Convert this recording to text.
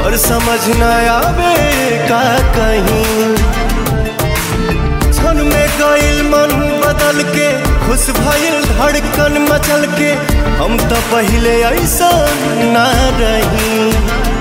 और समझ न आवे का कहीं क्षण में गईल मन बदल के खुश भइल धड़कन मचल के हम तो पहले ऐसा ना रही